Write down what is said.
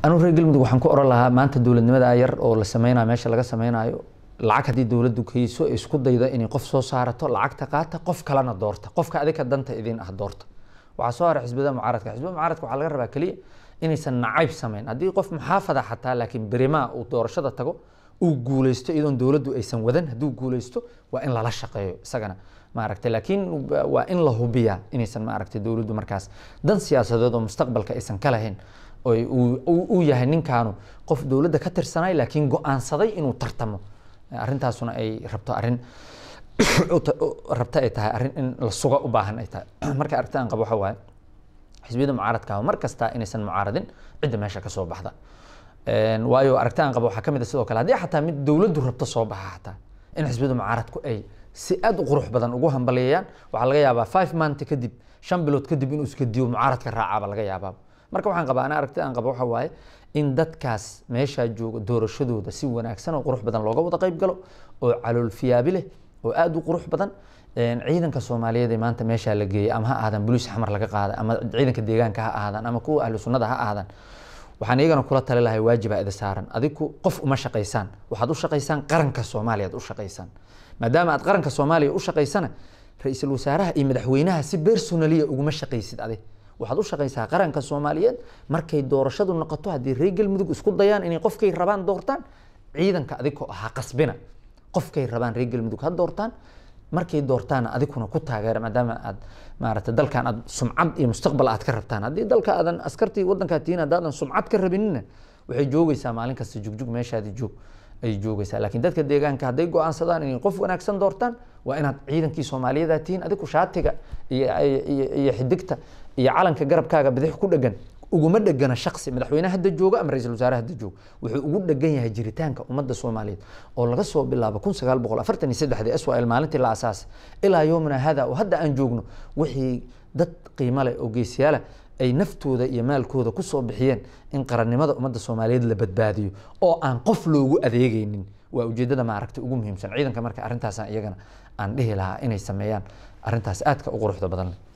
anu reer galmudug waxaan ku oran lahaa maanta dowladnimada yar oo la sameynayo meesha laga sameynayo lacag haddii dowladdu kayso isku dayda inay qof soo saarato lacagta qaata qof kalena doorta qofka adika danta idin ah doorta waxaa soo haray xisbiyada mucaaradka xisbiyada mucaaradka waxaa laga rabaa keliya inaysan nacayb sameyn haddii qof muxaafada xataa laakiin berimaa uu doorashada tago uu guuleysto iyadoon dowladdu aysan wadan hadduu guuleysto waa in lala shaqeeyo isagana maaragtay laakiin waa in la hubiyaa inaysan maaragtay dowladdu markaas dan siyaasadeed oo mustaqbalka aysan ka lahayn uu yahay ninkaanu qof dowladda ka tirsanay laakiin go-aansaday inuu tartamo arrintaasuna ay rabto arrin rabta ay tahay arrin in la suga u baahan ay tahay marka aragti aan qabo waxa waaye xisbiyada mucaaradka mar kasta inaysan mucaaradin cidda meesha ka soo baxda waayo aragti aan qabo waxaa ka mid a sidoo kale haddii xataa mid dowladdu rabto soo baxa xataa in xisbiyada mucaaradku ay si aad u qurux badan ugu hambaliyeeyaan waxaa laga yaabaa five month kadib shan bilood kadib inuu iska diyo mucaaradka raacaaba laga yaabaa marka waxaan qabaa ana aragti aan qabo waxa waaye in dadkaas meeshaa jooga doorashadooda si wanaagsan oo qurux badan looga wada qayb galo oo caloolfiyaabi leh oo aad u qurux badan ciidanka soomaaliyeed ee maanta meeshaa la geeyay ama ha ahaadaan boliis xamar laga qaada ama ciidanka deegaanka ha ahaadaan ama kuwa ahlu sunnada ha ahaadaan waxaan iyagana kula tali lahay waajibaa ida saaran adiku qof uma shaqaysaan waxaad u shaqaysaan qaranka soomaaliya ad u shaqaysaan maadaama aad qaranka soomaaliya u shaqaysana ra-iisul wasaaraha iyo madaxweynaha si personaliya uguma shaqaysid adi waxaad u shaqaysaa qaranka soomaaliyeed markay doorashadu noqoto haddii reer galmudug isku dayaan inay qofkay rabaan doortaan ciidanka adigoo ha qasbina qofkay rabaan reer galmudug ha doortaan markay doortaana adiguna ku taageera maadaama aad maaragtay dalkan aad sumcad iyo mustaqbal aad ka rabtaan haddii dalka aadan askartii waddankaa tihiin haddaadan sumcad ka rabinina waxay joogaysaa maalin kasta jugjug meeshaadi joog ay joogaysaa laakiin dadka deegaanka hadday go-aansadaan inay qof wanaagsan doortaan waa inaad ciidankii soomaaliyeed tihiin adigu shaatiga iyo iyo xidigta iyo calanka garabkaaga bidix ku dhegan uguma dhegana shaksi madaxweyne hadda jooga ama ra-iisul wasaare hadda jooga wuxuu ugu dhegan yahay jiritaanka ummadda soomaaliyeed oo laga soo bilaabo kun sagaal boqol afartan iyo saddexdii swal maalintii la asaasay ilaa yoomina hada oo hadda aan joogno wixii dad qiimo leh oo geesiyaala ay naftooda iyo maalkooda ku soo bixiyeen in qarannimada ummadda soomaaliyeed la badbaadiyo oo aan qof loogu adeegaynin waa ujeeddada maaragtay ugu muhiimsan ciidanka marka arrintaasaan iyagana aan dhihi lahaa inay sameeyaan arrintaas aadka u quruxda badan leh